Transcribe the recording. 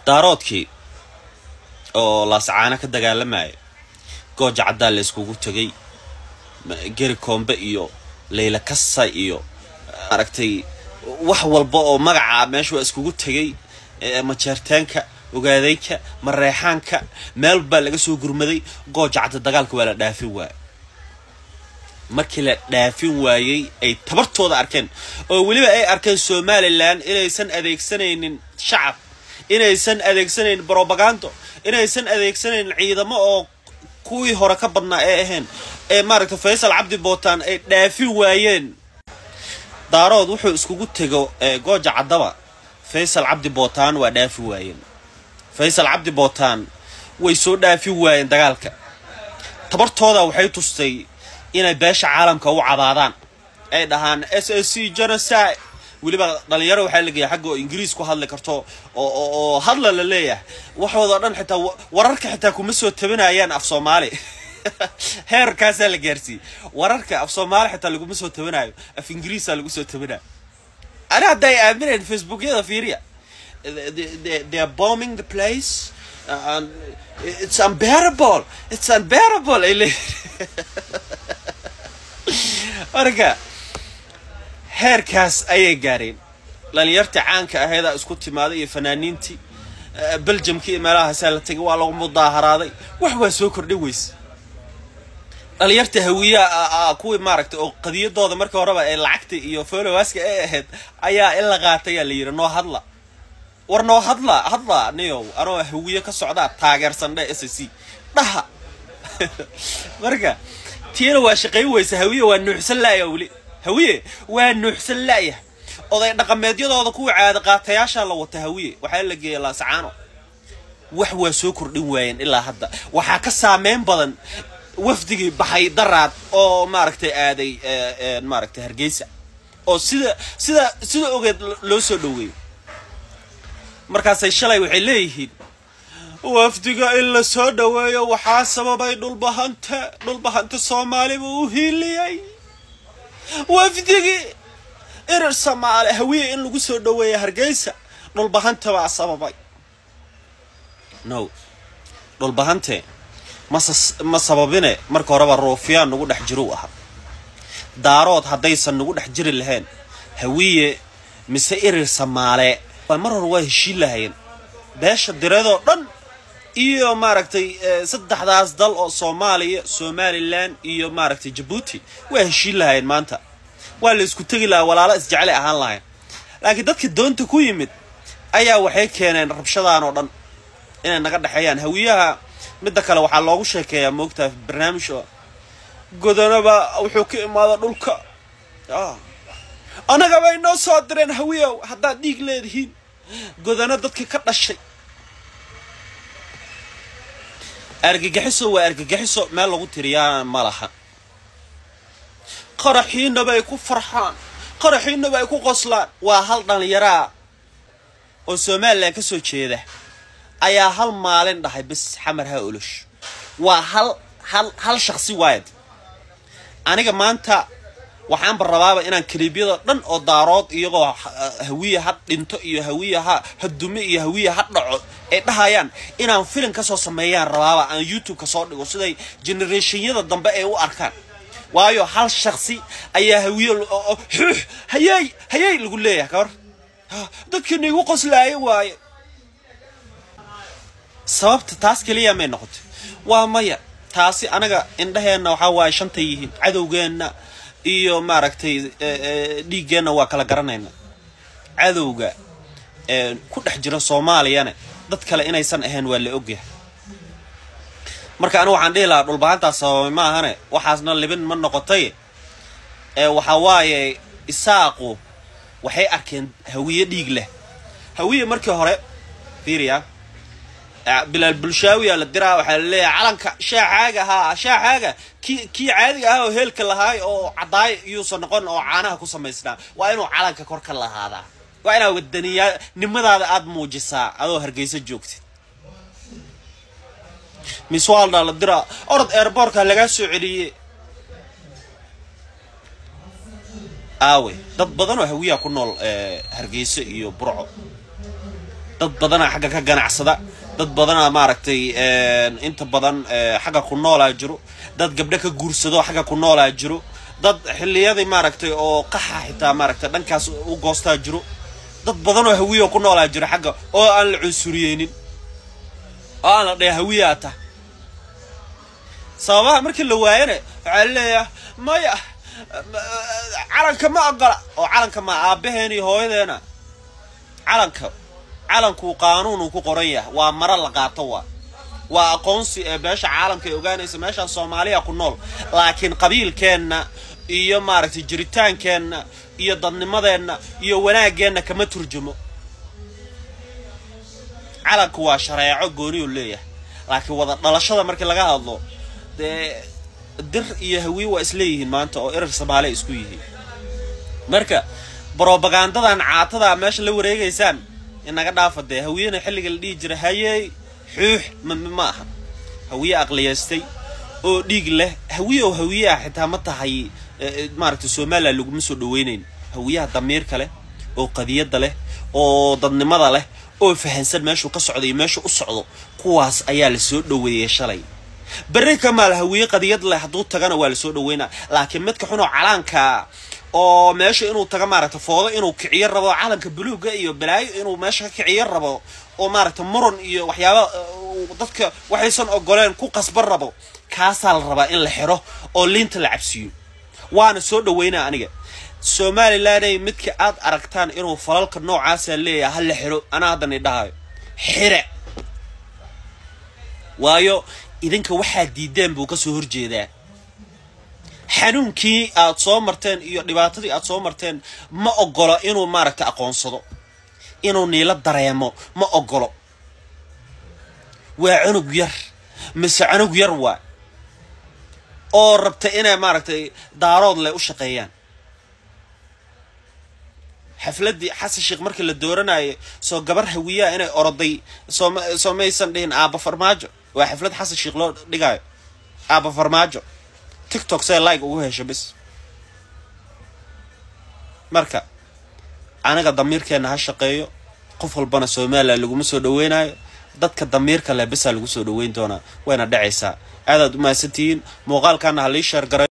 daaroodkii oo laascaana ka dagaalamaya gooja caddaa la iskugu tegay geri koombe iyo leyla kasa iyo aragtay wax walba oo magaca meesha waa iskugu tegay majeertaanka ogaadeynka mareexaanka meel baa laga soo gurmaday gooja cadda dagaalka waa la dhaafin waaya markii la dhaafin waayey ay tabartooda arkeen oo weliba ay arkeen somalilan inaysan adeegsanaynin shacab inaysan adeegsanaynin brobagando inaysan adeegsanaynin ciidamo oo kuwii hore ka badnaa ee ahayn ee maaragtay faysal cabdi bootaan ay dhaafin waayeen daarood wuxuu iskugu tego gooja caddaba faysal cabdi bootaan waa dhaafi waayeen faysal cabdi bootaan way soo dhaafi waayeen dagaalka tabartooda waxay tustay inay beesha caalamka u cabaadaan ay dhahaan s s c genocide weliba dhalinyaro waxaa lageeya xagga oo ingiriis ku hadli karto oo hadla la leeyahay waxooda dhan xitaa wararka xitaa kuma soo tabinayaan af soomaali heerkaasaa la gaarsiiyey wararka af soomaali xitaa laguma soo tabinayo af ingiriisa lagu soo tabinayo ani hadda ay aamineen facebookyada fiiriya they are bombing the place and it's unbearable it's unbearable ay leeyihin marka heerkaas ayay gaareen dhalinyartii caanka aheedaa isku timaaday iyo fanaaniintii beljamkii iyo meelahaasaa la tegay waa lagu mudaaharaaday wax waa soo kordhin weyse dhalinyarta hawiyaha kuwii maaragtay oo qadiyadooda markii horeba ee lacagta iyo folowaaska ay ahayd ayaa in la qaatayaa la yidhi noo hadla war noo hadla hadla niyow anoo hawiye ka socdaa taageersan dhe s c dhaha marka tiina waa shaqayn weysa hawiye waa nuuxsan laaya weli hawiye waa nuuxsan laayah oday dhaqameedyadooda kuwa caada qaatayaashaa la wata hawiye waxaa la geeya laasacaano wax waa soo kordhin waayeen ilaa hadda waxaa ka saameyn badan wafdigii baxay daraad oo maaragtay aaday maaragtay hargeysa oo sida sida sida ogeed loo soo dhaweeyey markaasay shalay waxay leeyihiin wafdiga in la soo dhaweeyo waxaa sababay dhulbahanta dhulbahanta soomaali buu u hiiliyey wafdigii irir soomaali hawiye in lagu soo dhaweeya hargeysa dhulbahanta baa sababay no dhulbahante ma sababine marka horeba ruufyaan nagu dhex jiro u ahaa daarood haddaysan nagu dhex jiri lahayn hawiye mise irir samaale mar hore waa heshiin lahayeen beesha direedoo dhan iyo maaragtay saddexdaas dal oo soomaaliya somalilan iyo maaragtay jabuuti waa heshiin lahayeen maanta waa la isku tegi lahaa walaalo isjeclay ahaan lahayn laakiin dadka doonta ku yimid ayaa waxay keeneen rabshadaan oo dhan inay naga dhexeeyaan hawiyaha midda kale waxaa loogu sheekeeyaa moogtaa barnaamij oo godanaba wuxuu ka imaada dhulka annaga bay noo soo direen hawiyow haddaad dhiig leedihiin godano dadkii ka dhashay argagixiso waa argagixiso meel lagu tiriyaana ma laha qaraxiinaba ay ku farxaan qaraxiinaba ay ku qoslaan waa hal dhallinyaraa oo somalilan ka soo jeeda ayaa hal maalin dhahay bis xamar ha olosh waa hal hal hal shaqsi waayad aniga maanta waxaanba rabaaba inaan kaliibyada dhan oo daarood iyagoo hawiya ha dhinto iyo hawiya ha ha dume iyo hawiya ha dhaco ay dhahayaan inaan filin kasoo sameeyaan rabaaba aan youtube ka soo dhigo siday generationyada dambe ay u arkaan waayo hal shaksi ayaa hawiye xuux hayey hayey lagu leeyahay kabar dadkiina igu qoslaayo waaye sababta taas keliya may noqotay waa maya taasi anaga indhaheenna waxaa waaye shantay yihiin cadowgeenna iyo maaragtay dhiiggeenna waa kala garanayna cadowga ku dhex jira soomaaliyana dad kale inaysan ahayn waa la ogyahay marka anigu waxaan dhihi lahaa dhulbahantaas sababay ma ahane waxaasna libin ma noqotay waxaa waaye isaaqu waxay arkeen hawiye dhiig leh hawiye markii hore fiiriya bilaal bulshaawiya la diraa waxaa la leeyahay calanka shaacaaga ahaa shaacaaga kii kii caadiga ahaa oo heelka lahaay oo caddaay iyuusan noqon oo caanaha ku samaysnaa waa inuu calanka kor ka lahaadaa waa inaa wadaniyaa nimadaada aada muujisaa adoo hargeysa joogtid miswaalda la diraa orod airboortka lagaa soo celiyey aawe dad badan oo hawiyaa ku nool hargeyso iyo burco dad badanaa xagga ka ganacsada dad badanaa maaragtay inta badan xagga ku noolaa jiro dad gabdho ka guursado xagga ku noolaa jiro dad xilliyadii maaragtay oo qaxa xitaa maaragtay dhankaas u goostaa jiro dad badan oo hawiya ku noolaa jiro xagga oo aan la cunsuriyeynin oo aan la dhaya hawiyaa ta sababaha markii la waayana waxaa laleeyahay maya calanka ma ogola oo calanka ma aabaheen iyo hooyadeena calanka calankuu qaanuunuu ku qoran yahay waa maro la qaato waa waa aqoonsi ee beesha caalamka ay ogaanaysa meeshaan soomaaliya ku nool laakiin qabiilkeenna iyo maaragtay jiritaankeenna iyo dadnimadeenna iyo wanaaggeenna kama turjumo calanku waa shareeco gooniyuu leeyahay laakiin wada dhalashada markii laga hadlo dee dir iyo hawiye waa isleeyihiin maanta oo erar soomaaliya isku yihiin marka brobagandadan caatada meesha la wareegaysaan inaga dhaafa dee hawiyena xilliga la dhihi jira hayey xuux ma aha hawiye aqliyaystay oo dhiig leh hawiye oo hawiye ah xitaa ma tahay maaragtay somalilan laguma soo dhaweynayn hawiyaha damiirka leh oo qadiyadda leh oo dadnimada leh oo fahansan meeshuu ka socdo iyo meeshuu u socdo kuwaas ayaa la soo dhaweeyey shalay berri kamaal hawiye qadiyad leh hadduu tagana waa la soo dhaweynaa laakiin midka xunoo calaanka oo meesha inuu taga maaragta foodo inuu kiciyo rabo calanka buluuga iyo balaayo inuu meesha ka kiciyo rabo oo maaragta muran iyo waxyaaba dadka waxaysan ogoleen ku qasban rabo kaasaa la rabaa in la xiro oo liinta la cabsiiyo waana soo dhaweynaa aniga somalilanay midka aad aragtaan inuu falalka noocaasa leeyahay ha la xiro anaa haddan idhahayo xire waayo idinka waxaad diideen buu kasoo horjeedaa xanuunkii aad soo marteen iyo dhibaatadii aad soo marteen ma ogolo inuu maaragta aqoonsado inuu niilo dareemo ma ogolo waa cunug yar mise cunug yar waa oo rabta inay maaragtay daarood leh u shaqeeyaan xafladdii xasan sheekh markii la dooranayay soo gabar hawiyaha inay oroday soom soo maysan dhihin aaba farmaajo waa xaflad xasan sheekh loo dhigaayo aaba farmaajo tiktok see like ugu hesho bis marka aniga damiirkeenna ha shaqeeyo qof walbana somalilan laguma soo dhaweynayo dadka damiirka leh bisaa lagu soo dhaweyn doonaa wayna dhacaysaa aadaad u mahadsantihiin muuqaalkaana ha lii sheer garay